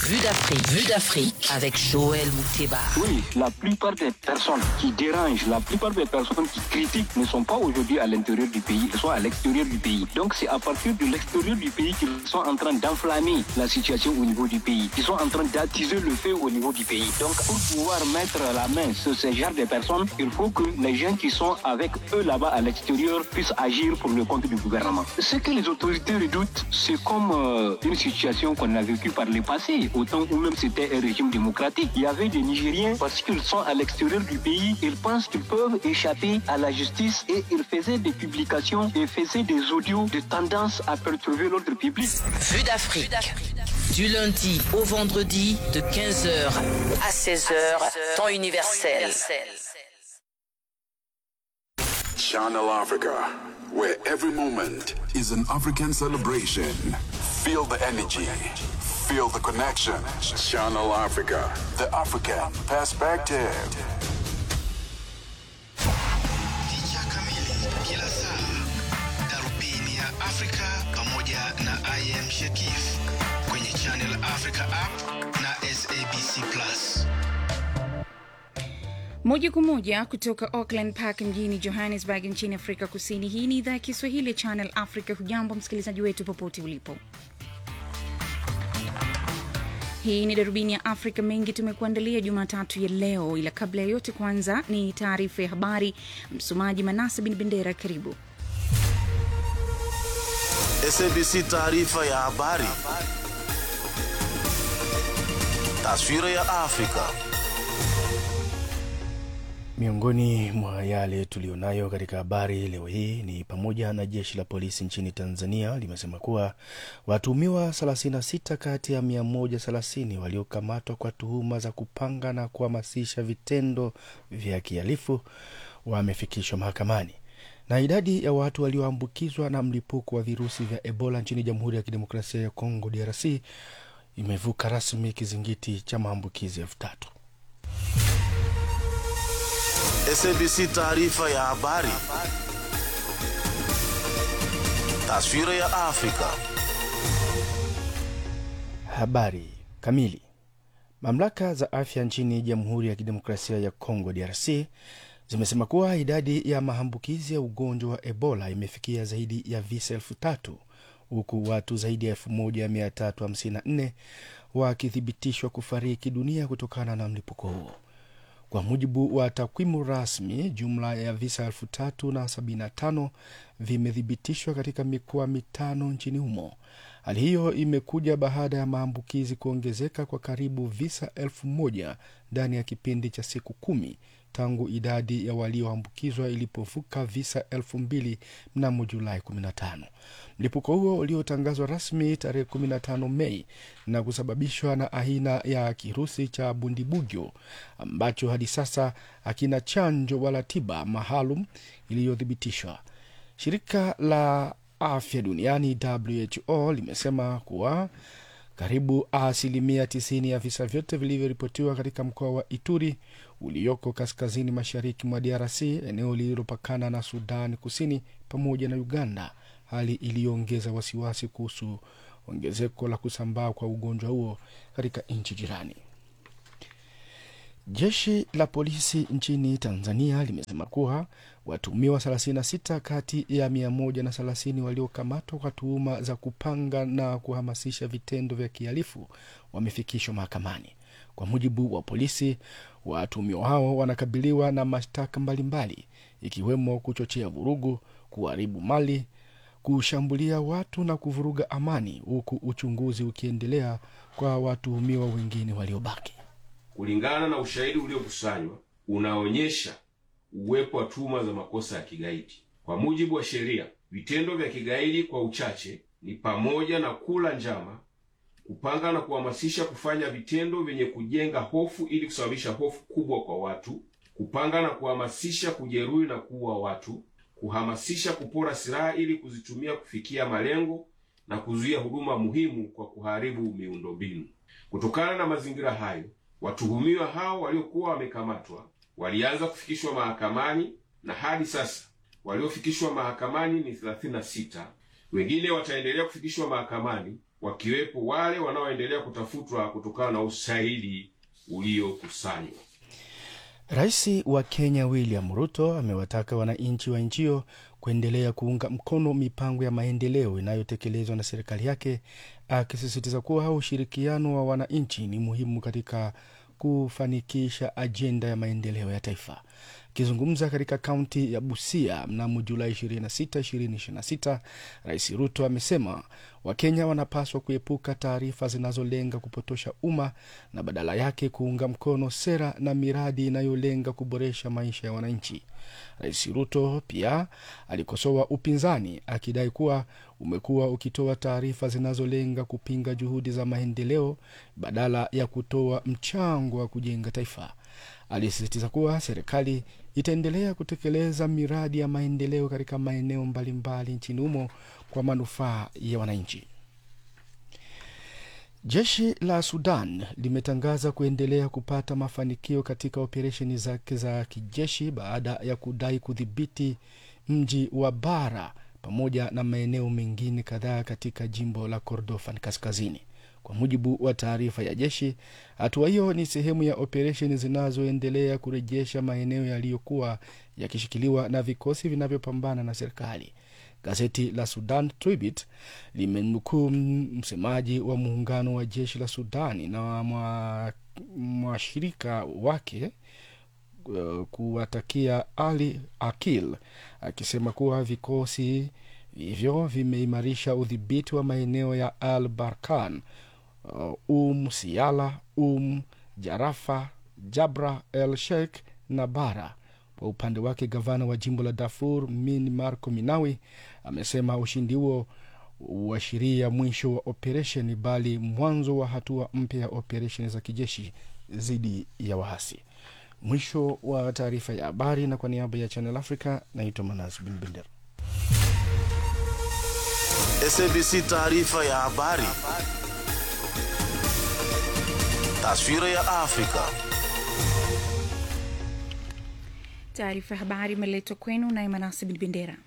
Vue d'Afrique. Vue d'Afrique avec Joël Mouteba. Oui, la plupart des personnes qui dérangent, la plupart des personnes qui critiquent ne sont pas aujourd'hui à l'intérieur du pays, elles sont à l'extérieur du pays. Donc c'est à partir de l'extérieur du pays qu'ils sont en train d'enflammer la situation au niveau du pays. Ils sont en train d'attiser le feu au niveau du pays. Donc pour pouvoir mettre la main sur ce genre de personnes, il faut que les gens qui sont avec eux là-bas à l'extérieur puissent agir pour le compte du gouvernement. Ce que les autorités redoutent, c'est comme euh, une situation qu'on a vécue par le passé, au temps où même c'était un régime démocratique. Il y avait des Nigériens, parce qu'ils sont à l'extérieur du pays, ils pensent qu'ils peuvent échapper à la justice et ils faisaient des publications et faisaient des audios de tendance à perturber l'ordre public. Vue d'Afrique. Du lundi au vendredi de 15h à 16h, temps universel. Channel Africa, where every moment is an African celebration. Feel the energy, feel the connection. Channel Africa, the African perspective. Picha kamili kila saa, darubini ya Afrika pamoja na IM Shekif kwenye Channel Africa app na SABC Plus. Moja kwa moja kutoka Auckland Park mjini Johannesburg nchini Afrika Kusini. Hii ni idhaa ya Kiswahili ya Channel Africa. Hujambo msikilizaji wetu popote ulipo. Hii ni darubini ya Afrika. Mengi tumekuandalia Jumatatu ya leo, ila kabla ya yote, kwanza ni taarifa ya habari. Msomaji Manasa bin Bendera, karibu. SABC taarifa ya habari. Taswira ya Afrika. Miongoni mwa yale tuliyonayo katika habari leo hii ni pamoja na jeshi la polisi nchini Tanzania limesema kuwa watuhumiwa 36 kati ya 130 waliokamatwa kwa tuhuma za kupanga na kuhamasisha vitendo vya kihalifu wamefikishwa mahakamani na idadi ya watu walioambukizwa na mlipuko wa virusi vya Ebola nchini Jamhuri ya Kidemokrasia ya Kongo DRC imevuka rasmi kizingiti cha maambukizi elfu tatu. SABC taarifa ya habari. Taswira ya Afrika. Habari kamili. Mamlaka za afya nchini Jamhuri ya Kidemokrasia ya Kongo DRC zimesema kuwa idadi ya maambukizi ya ugonjwa wa Ebola imefikia zaidi ya visa elfu tatu huku watu zaidi ya elfu moja mia tatu hamsini na nne wakithibitishwa kufariki dunia kutokana na mlipuko huo. Kwa mujibu wa takwimu rasmi, jumla ya visa elfu tatu na sabini na tano vimethibitishwa katika mikoa mitano nchini humo. Hali hiyo imekuja baada ya maambukizi kuongezeka kwa karibu visa elfu moja ndani ya kipindi cha siku kumi tangu idadi ya walioambukizwa ilipovuka visa elfu mbili mnamo Julai 15. Mlipuko huo uliotangazwa rasmi tarehe 15 Mei na kusababishwa na aina ya kirusi cha bundibugyo ambacho hadi sasa hakina chanjo wala tiba maalum iliyothibitishwa. Shirika la afya duniani WHO limesema kuwa karibu asilimia 90 ya visa vyote vilivyoripotiwa katika mkoa wa Ituri ulioko kaskazini mashariki mwa DRC, eneo lililopakana na Sudan Kusini pamoja na Uganda, hali iliyoongeza wasiwasi kuhusu ongezeko la kusambaa kwa ugonjwa huo katika nchi jirani. Jeshi la polisi nchini Tanzania limesema kuwa watuhumiwa 36 kati ya 130 waliokamatwa kwa tuhuma za kupanga na kuhamasisha vitendo vya kihalifu wamefikishwa mahakamani. Kwa mujibu wa polisi, watuhumiwa hao wanakabiliwa na mashtaka mbalimbali ikiwemo kuchochea vurugu, kuharibu mali, kushambulia watu na kuvuruga amani, huku uchunguzi ukiendelea kwa watuhumiwa wengine waliobaki. Kulingana na ushahidi uliokusanywa unaonyesha uwepo wa tuhuma za makosa ya kigaidi. Kwa mujibu wa sheria, vitendo vya kigaidi kwa uchache ni pamoja na kula njama, kupanga na kuhamasisha kufanya vitendo vyenye kujenga hofu ili kusababisha hofu kubwa kwa watu, kupanga na kuhamasisha kujeruhi na kuua watu, kuhamasisha kupora silaha ili kuzitumia kufikia malengo na kuzuia huduma muhimu kwa kuharibu miundombinu. Kutokana na mazingira hayo, watuhumiwa hao waliokuwa wamekamatwa walianza kufikishwa mahakamani na hadi sasa waliofikishwa mahakamani ni 36. Wengine wataendelea kufikishwa mahakamani wakiwepo wale wanaoendelea kutafutwa kutokana na ushahidi uliokusanywa. Rais wa Kenya William Ruto amewataka wananchi wa nchi hiyo kuendelea kuunga mkono mipango ya maendeleo inayotekelezwa na serikali yake, akisisitiza kuwa ushirikiano wa wananchi ni muhimu katika kufanikisha ajenda ya maendeleo ya taifa. Akizungumza katika kaunti ya Busia mnamo Julai 26, 2026, Rais Ruto amesema Wakenya wanapaswa kuepuka taarifa zinazolenga kupotosha umma na badala yake kuunga mkono sera na miradi inayolenga kuboresha maisha ya wananchi. Rais Ruto pia alikosoa upinzani akidai kuwa umekuwa ukitoa taarifa zinazolenga kupinga juhudi za maendeleo badala ya kutoa mchango wa kujenga taifa. Alisisitiza kuwa serikali itaendelea kutekeleza miradi ya maendeleo katika maeneo mbalimbali nchini humo kwa manufaa ya wananchi. Jeshi la Sudan limetangaza kuendelea kupata mafanikio katika operesheni zake za kijeshi baada ya kudai kudhibiti mji wa Bara pamoja na maeneo mengine kadhaa katika jimbo la Kordofan kaskazini. Kwa mujibu wa taarifa ya jeshi, hatua hiyo ni sehemu ya operesheni zinazoendelea kurejesha maeneo yaliyokuwa yakishikiliwa na vikosi vinavyopambana na serikali. Gazeti la Sudan Tribune limemnukuu msemaji wa muungano wa jeshi la Sudani na mwashirika wake uh, kuwatakia Ali Akil akisema kuwa vikosi hivyo vimeimarisha udhibiti wa maeneo ya Al Barkan, uh, Um Siala, Um Jarafa, Jabra El Sheikh na Bara. Kwa upande wake gavana wa jimbo la Darfur Min Marco Minawi amesema ushindi huo uashiria mwisho wa operesheni, bali mwanzo wa hatua mpya ya operesheni za kijeshi dhidi ya waasi. Mwisho wa taarifa ya habari, na kwa niaba ya Channel Africa naitwa Manas Bin Bendera. SABC taarifa ya habari. Taswira ya Afrika. Taarifa ya habari imeletwa kwenu naye Manasi Bin Bendera.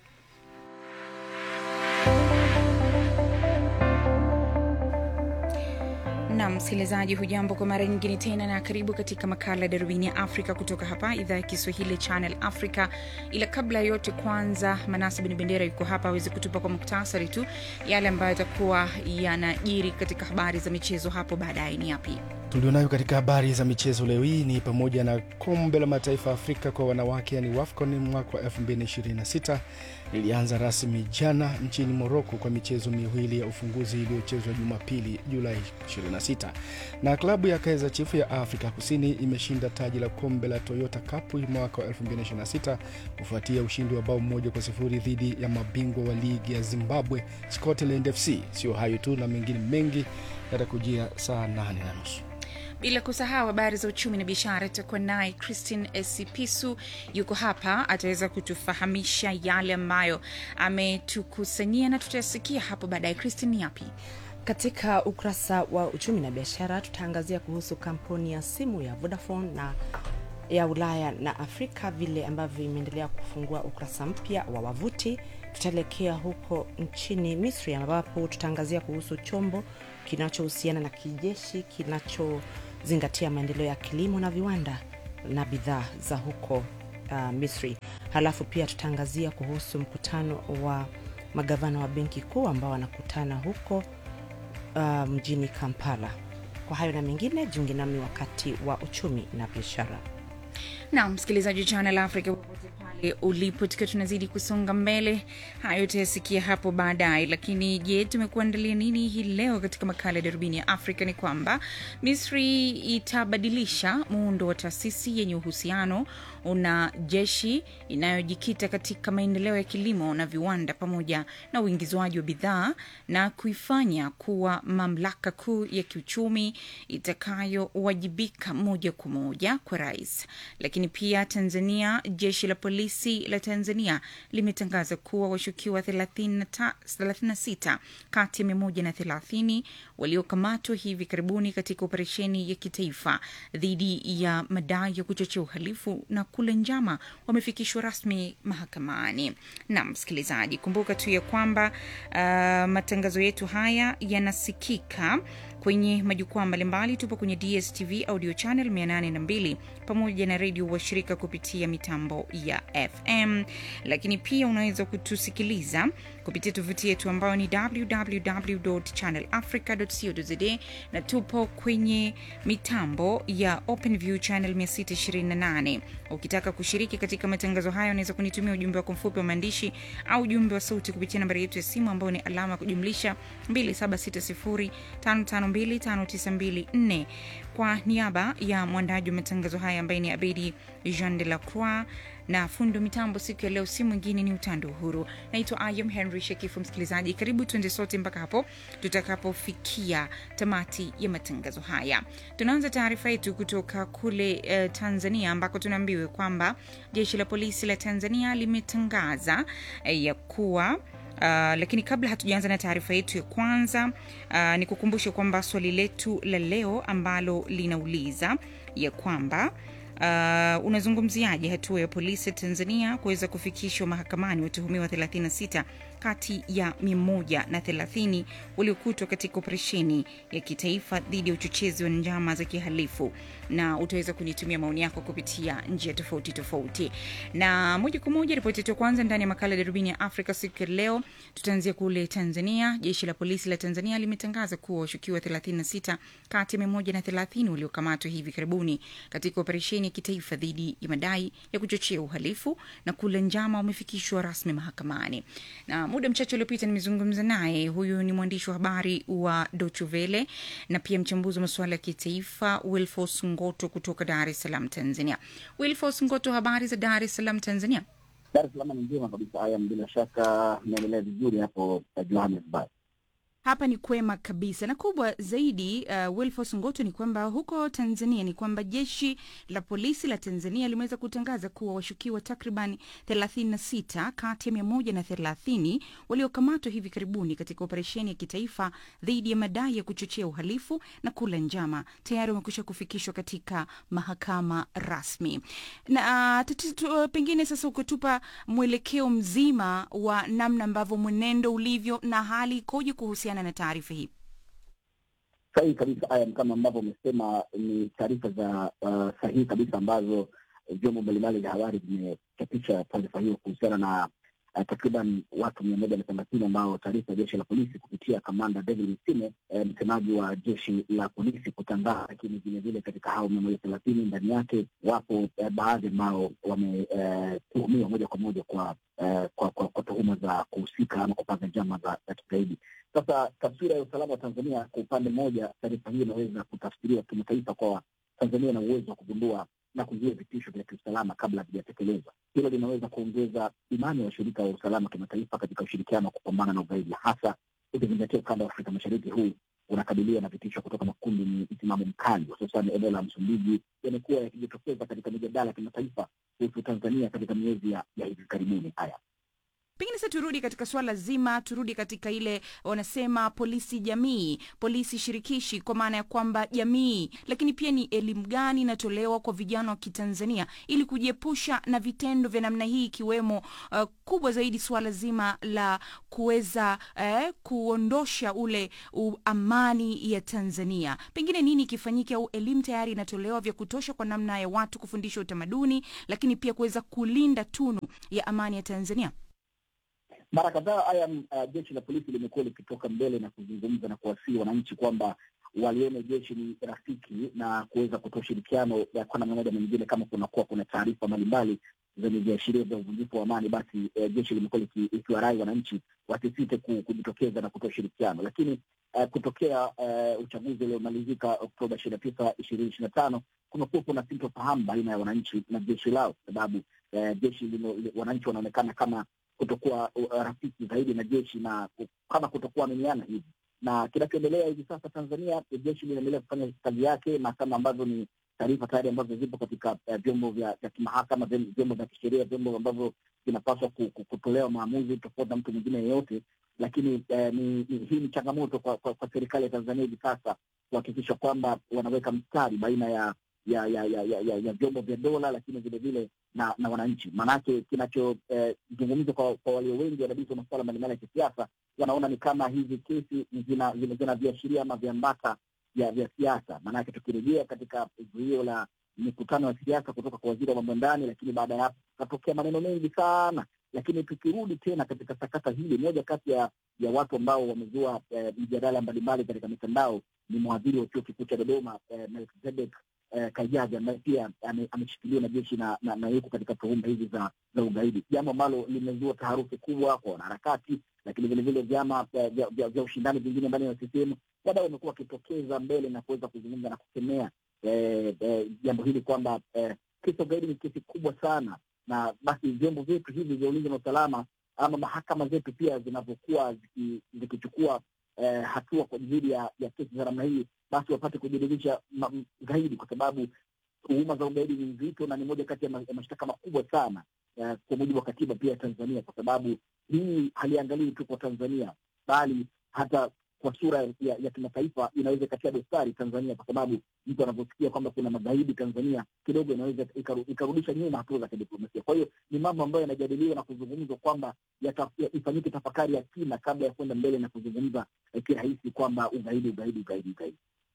na msikilizaji, hujambo kwa mara nyingine tena, na karibu katika makala ya darubini ya Afrika kutoka hapa idhaa ya Kiswahili Channel Africa. Ila kabla ya yote, kwanza Manasa Bin Bendera yuko hapa aweze kutupa kwa muktasari tu yale ambayo yatakuwa yanajiri katika habari za michezo hapo baadaye. Ni yapi tulionayo katika habari za michezo leo hii? Ni pamoja na kombe la mataifa ya Afrika kwa wanawake, yani WAFCON mwaka wa 2026 lilianza rasmi jana nchini Moroko kwa michezo miwili ya ufunguzi iliyochezwa Jumapili Julai 26, na klabu ya Kaizer Chiefs ya Afrika Kusini imeshinda taji la kombe la Toyota Cup mwaka wa 2026 kufuatia ushindi wa bao moja kwa sifuri dhidi ya mabingwa wa ligi ya Zimbabwe Scotland FC. Sio hayo tu na mengine mengi yatakujia saa 8 na nusu bila kusahau habari za uchumi na biashara. Itakuwa naye Christine Esipisu yuko hapa, ataweza kutufahamisha yale ambayo ametukusanyia na tutayasikia hapo baadaye. Christine, ni yapi? Katika ukurasa wa uchumi na biashara tutaangazia kuhusu kampuni ya simu ya Vodafone na ya Ulaya na Afrika vile ambavyo imeendelea kufungua ukurasa mpya wa wavuti. Tutaelekea huko nchini Misri ambapo tutaangazia kuhusu chombo kinachohusiana na kijeshi kinachozingatia maendeleo ya kilimo na viwanda na bidhaa za huko uh, Misri. Halafu pia tutaangazia kuhusu mkutano wa magavana wa benki kuu ambao wanakutana huko uh, mjini Kampala. Kwa hayo na mengine, jiunge nami wakati wa uchumi na biashara. Na msikilizaji wa Channel Africa popote pale ulipo, tukiwa tunazidi kusonga mbele, hayo utayasikia hapo baadaye. Lakini je, tumekuandalia nini hii leo katika makala ya darubini ya Afrika? Ni kwamba Misri itabadilisha muundo wa taasisi yenye uhusiano una jeshi inayojikita katika maendeleo ya kilimo na viwanda pamoja na uingizwaji wa bidhaa na kuifanya kuwa mamlaka kuu ya kiuchumi itakayowajibika moja kwa moja kwa rais. Lakini Lakini pia Tanzania, jeshi la polisi la Tanzania limetangaza kuwa washukiwa 30 36 kati ya 130 waliokamatwa hivi karibuni katika operesheni ya kitaifa dhidi ya madai ya kuchochea uhalifu na kula njama wamefikishwa rasmi mahakamani. Na msikilizaji, kumbuka tu ya kwamba uh, matangazo yetu haya yanasikika kwenye majukwaa mbalimbali. Tupo kwenye DSTV audio channel 802 pamoja na redio washirika kupitia mitambo ya FM, lakini pia unaweza kutusikiliza kupitia tovuti yetu ambayo ni www.channelafrica.co.za na tupo kwenye mitambo ya OpenView channel 628. Ukitaka kushiriki katika matangazo haya, unaweza kunitumia ujumbe wako mfupi wa maandishi au ujumbe wa sauti kupitia nambari yetu ya simu ambayo ni alama ya kujumlisha 276055259254. Kwa niaba ya mwandaji wa matangazo haya ambaye ni Abedi Jean de la Croix na fundo mitambo siku ya leo si mwingine ni Utando Uhuru. Naitwa Ayam Henry Shekifu. Msikilizaji, karibu tuende sote mpaka hapo tutakapofikia tamati ya matangazo haya. Tunaanza taarifa yetu kutoka kule uh, Tanzania ambako tunaambiwa kwamba jeshi la polisi la Tanzania limetangaza uh, ya kuwa Uh, lakini kabla hatujaanza na taarifa yetu ya kwanza uh, ni kukumbusha kwamba swali letu la leo ambalo linauliza ya kwamba Uh, unazungumziaje hatua ya polisi ya Tanzania kuweza kufikishwa mahakamani watuhumiwa 36 kati ya 130 waliokutwa katika operesheni ya kitaifa dhidi ya uchochezi wa njama za kihalifu, na utaweza kunitumia maoni yako kupitia njia tofauti tofauti. Na moja kwa moja, ripoti yetu ya kwanza ndani ya makala ya darubini ya Afrika siku ya leo, tutaanzia kule Tanzania. Jeshi la polisi la Tanzania limetangaza kuwa washukiwa 36 kati ya 130 waliokamatwa hivi karibuni katika operesheni ya kitaifa dhidi ya madai ya kuchochea uhalifu na kula njama wamefikishwa rasmi mahakamani. Na muda mchache uliopita nimezungumza naye, huyu ni mwandishi wa habari wa Deutsche Welle na pia mchambuzi wa masuala ya kitaifa Wilfos Ngoto kutoka Dar es Salaam, Tanzania. Wilfos Ngoto, habari za Dar es Salaam, Tanzania? Dar es Salaam ni njema kabisa. Haya, bila shaka naendelea vizuri hapo Johannesburg. Hapa ni kwema kabisa, na kubwa zaidi uh, Wilfos Ngoto, ni kwamba huko Tanzania ni kwamba jeshi la polisi la Tanzania limeweza kutangaza kuwa washukiwa takriban 36 kati ya 130 waliokamatwa hivi karibuni katika operesheni ya kitaifa dhidi ya madai ya kuchochea uhalifu na kula njama tayari wamekwisha kufikishwa katika mahakama rasmi. Na uh, pengine sasa ukatupa mwelekeo mzima wa namna ambavyo mwenendo ulivyo na hali ikoje kuhusiana na taarifa hii. Sahihi kabisa aya, kama ambavyo umesema, ni taarifa za uh, sahihi kabisa ambazo vyombo mbalimbali vya habari vimechapisha taarifa hiyo kuhusiana na uh, takriban watu mia moja na thelathini ambao taarifa ya jeshi la polisi kupitia kamanda David Msime eh, msemaji wa jeshi la polisi kutangaza. Lakini vilevile katika hao mia moja thelathini ndani yake wapo eh, baadhi ambao wametuhumiwa eh, moja kwa moja kwa eh, kwa, kwa, kwa tuhuma za kuhusika ama kupanga njama za, za kigaidi. Sasa taswira ya usalama wa Tanzania, kwa upande mmoja, taarifa hii inaweza kutafsiriwa kimataifa kwa Tanzania na uwezo wa kugundua na kuzuia vitisho vya kiusalama kabla havijatekelezwa. Hilo linaweza kuongeza imani ya washirika wa usalama kimataifa katika ushirikiano wa kupambana na ugaidi, hasa ukizingatia ukanda wa Afrika Mashariki huu unakabiliwa na vitisho kutoka makundi yenye msimamo mkali, hususan eneo la Msumbiji, yamekuwa yakijitokeza katika mijadala ya kimataifa kuhusu Tanzania katika miezi ya, ya hivi karibuni. Haya, Pengine sasa turudi katika swala zima, turudi katika ile wanasema polisi jamii, polisi shirikishi, kwa maana ya kwamba jamii, lakini pia ni elimu gani inatolewa kwa vijana wa Kitanzania ili kujiepusha na vitendo vya namna hii, ikiwemo uh, kubwa zaidi swala zima la kuweza eh, kuondosha ule uh, amani ya Tanzania. Pengine nini kifanyike, au elimu tayari inatolewa vya kutosha kwa namna ya watu kufundisha utamaduni, lakini pia kuweza kulinda tunu ya amani ya Tanzania? Mara kadhaa haya uh, jeshi la polisi limekuwa likitoka mbele na kuzungumza na kuwasihi wananchi kwamba walione jeshi ni rafiki na kuweza kutoa ushirikiano kwa namna moja na nyingine. Kama kunakuwa kuna taarifa mbalimbali zenye viashiria vya uvunjifu wa amani, basi uh, jeshi limekuwa likiwarai wananchi wasisite kujitokeza na kutoa ushirikiano. Lakini uh, kutokea uh, uchaguzi uliomalizika Oktoba ishirini na tisa ishirini ishirini na tano kumekuwa kuna sintofahamu baina ya wananchi na jeshi lao, kwa sababu uh, jeshi lino, wananchi wanaonekana kama kutokuwa uh, rafiki zaidi na jeshi na kama kutokuwa aminiana hivi, na kinachoendelea hivi sasa Tanzania, jeshi linaendelea kufanya kazi yake, na kama ambavyo ni taarifa tayari ambazo zipo katika uh, vyombo vya vya kimahakama, vyom- vyombo vya kisheria, vyombo ambavyo vinapaswa ku- ku- kutolewa maamuzi tofauti na mtu mwingine yeyote. Lakini eh, ni, ni, hii ni changamoto kwa, kwa, kwa serikali ya Tanzania hivi sasa kuhakikisha kwamba wanaweka mstari baina ya ya ya ya, ya, ya, ya vyombo vya dola lakini vile vile na na wananchi. Maanake kinachozungumzwa eh, kwa, kwa walio wengi wadadisi wa masuala mbalimbali ya kisiasa wanaona ni kama hizi kesi zina zina, zina viashiria ama viambata vya vya siasa. Maanake tukirejea katika zuio la mikutano ya siasa kutoka kwa waziri wa mambo ya ndani, lakini baada ya hapo katokea maneno mengi sana. Lakini tukirudi tena katika sakata hili, moja kati ya ya watu ambao wamezua eh, mjadala mbalimbali katika mitandao ni mwadhiri wa chuo kikuu cha Dodoma eh, Melkizedek eh, Kajaji ambaye pia ame- ameshikiliwa na jeshi na, na, na yuko katika tuhuma hizi za za ugaidi, jambo ambalo limezua taharuki kubwa kwa wanaharakati, lakini vile vile vyama eh, vya, vya, vya ushindani vingine ndani ya CCM wadau wamekuwa wakitokeza mbele na kuweza kuzungumza na kukemea eh, eh, jambo hili kwamba eh, kesi ya ugaidi ni kesi kubwa sana, na basi vyombo vyetu hivi vya ulinzi na usalama ama mahakama zetu pia zinavyokuwa ziki- zikichukua eh, hatua kwa ajili ya, ya kesi za namna hii, basi wapate kujiridhisha ma- m- zaidi, kwa sababu tuhuma za ugaidi ni nzito na ni moja kati ya ma- ya mashtaka makubwa sana eh, kwa mujibu wa katiba pia ya Tanzania, kwa sababu hii haliangalii tu kwa Tanzania bali hata kwa sura ya, ya kimataifa inaweza ikatia dosari Tanzania, kwa sababu mtu anavyosikia kwamba kuna magaidi Tanzania kidogo inaweza ikaru- ikarudisha nyuma hatua za kidiplomasia. Kwa hiyo ni mambo ambayo yanajadiliwa na kuzungumzwa kwamba yata- ya- ifanyike tafakari ya kina kabla ya kwenda mbele na kuzungumza eh, kirahisi kwamba ugaidi ugaidi ugaidi ugaidi.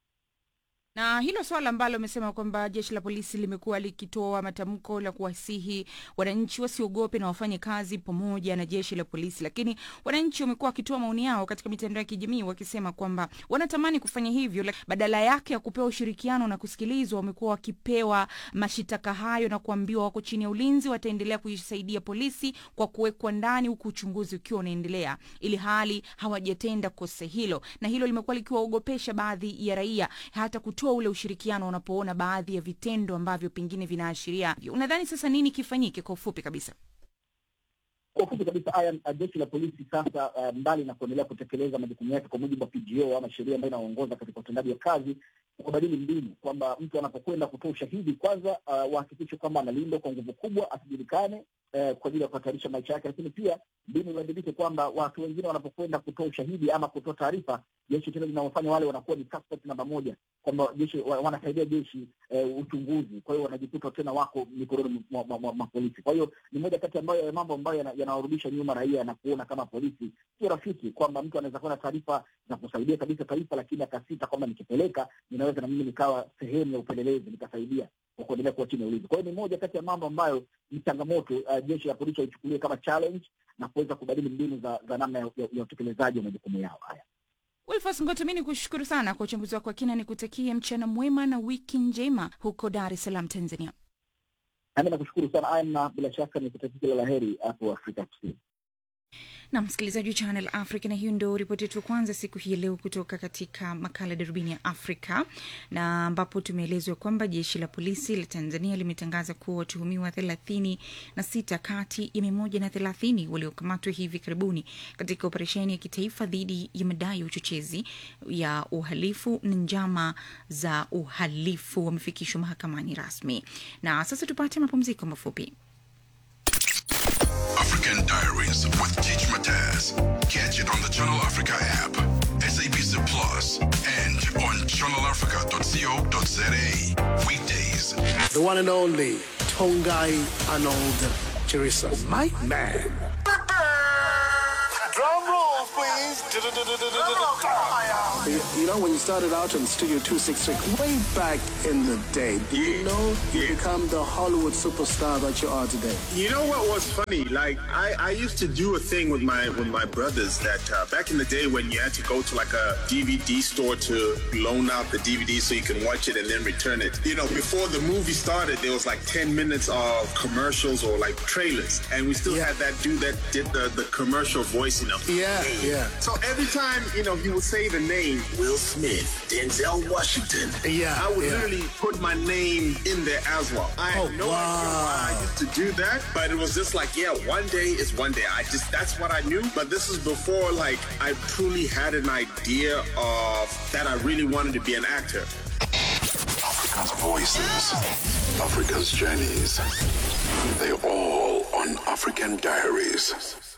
na hilo swala ambalo amesema kwamba jeshi la polisi limekuwa likitoa matamko la kuwasihi wananchi wasiogope na wafanye kazi pamoja na jeshi la polisi, lakini wananchi wamekuwa wakitoa maoni yao katika mitandao ya kijamii wakisema kwamba wanatamani kufanya hivyo, lak- badala yake ya kupewa ushirikiano na kusikilizwa, wamekuwa wakipewa mashitaka hayo na kuambiwa wako chini ya ulinzi, wataendelea kuisaidia polisi kwa kuwekwa ndani, huku uchunguzi ukiwa unaendelea, ili hali hawajatenda kosa hilo, na hilo limekuwa likiwaogopesha baadhi ya raia hata kutoa ule ushirikiano wanapoona baadhi ya vitendo ambavyo pengine vinaashiria. Unadhani sasa nini kifanyike kwa ufupi kabisa? Kwa ufupi kabisa, haya uh, jeshi la polisi sasa, uh, mbali na kuendelea kutekeleza majukumu yake kwa mujibu wa PGO ama sheria ambayo inaongoza katika utendaji wa kazi, kubadili mbinu kwamba mtu anapokwenda kutoa ushahidi, kwanza uh, wahakikishe kwamba analindwa kwa nguvu kubwa, asijulikane eh, kwa ajili ya kuhatarisha maisha yake, lakini pia mbinu ibadilike kwamba watu wengine wanapokwenda kutoa ushahidi ama kutoa taarifa, jeshi tena linawafanya wale wanakuwa ni suspect namba moja, kwamba jeshi wa- wanasaidia jeshi eh, uchunguzi. Kwa hiyo wanajikuta tena wako mikononi mwa mwa- mwa- mwa polisi. Kwa hiyo ni moja kati ambayo ya mambo ambayo yana- yanawarudisha nyuma raia na kuona kama polisi sio rafiki, kwamba mtu anaweza kuwa na taarifa za kusaidia kabisa taifa, lakini akasita kwamba nikipeleka ninaweza na mimi nikawa sehemu ya upelelezi nikasaidia kwa kuendelea kuwa chini ya ulinzi. Kwa hiyo ni moja kati ya mambo ambayo ni changamoto uh, jeshi la polisi waichukulie kama challenge na kuweza kubadili mbinu za, za namna ya, ya, ya utekelezaji wa majukumu yao haya. Wilfos Ngoto, mi ni kushukuru sana kwa uchambuzi wako wa kina, nikutakie mchana mwema na wiki njema huko Dar es Salaam, Tanzania. Nami nakushukuru sana Ayam, na bila shaka nikutakia kila la heri hapo Afrika Kusini. na msikilizaji wa Channel Africa, na hiyo ndio ripoti yetu ya kwanza siku hii ya leo kutoka katika makala darubini ya Afrika, na ambapo tumeelezwa kwamba jeshi la polisi la Tanzania limetangaza kuwa watuhumiwa thelathini na sita kati ya mia moja na thelathini waliokamatwa hivi karibuni katika operesheni ya kitaifa dhidi ya madai ya uchochezi ya uhalifu na njama za uhalifu wamefikishwa mahakamani rasmi. Na sasa tupate mapumziko mafupi. African Diaries with Teach Mataz. Catch it on the Channel Africa app, SABC Plus, and on channelafrica.co.za. Weekdays. The one and only Tongai Arnold Chirisa. My man. Drum roll, please. You, you know, when you started out in Studio 266, way back in the day, did you know you become the Hollywood superstar that you are today? You know what was funny? Like I, I used to do a thing with my with my brothers that uh, back in the day when you had to go to like a DVD store to loan out the DVD so you can watch it and then return it. You know, before the movie started, there was like 10 minutes of commercials or like trailers, and we still had that dude that did the, the commercial voice. You know. Yeah, yeah. So every time you know he would say the name Will Smith, Denzel Washington. Yeah, I would yeah. literally put my name in there as well. I had Oh, no idea why I used to do that, but it was just like, yeah, one day is one day. I just that's what I knew. But this is before like I truly had an idea of that I really wanted to be an actor. Africa's voices, Africa's journeys. They're all on African Diaries.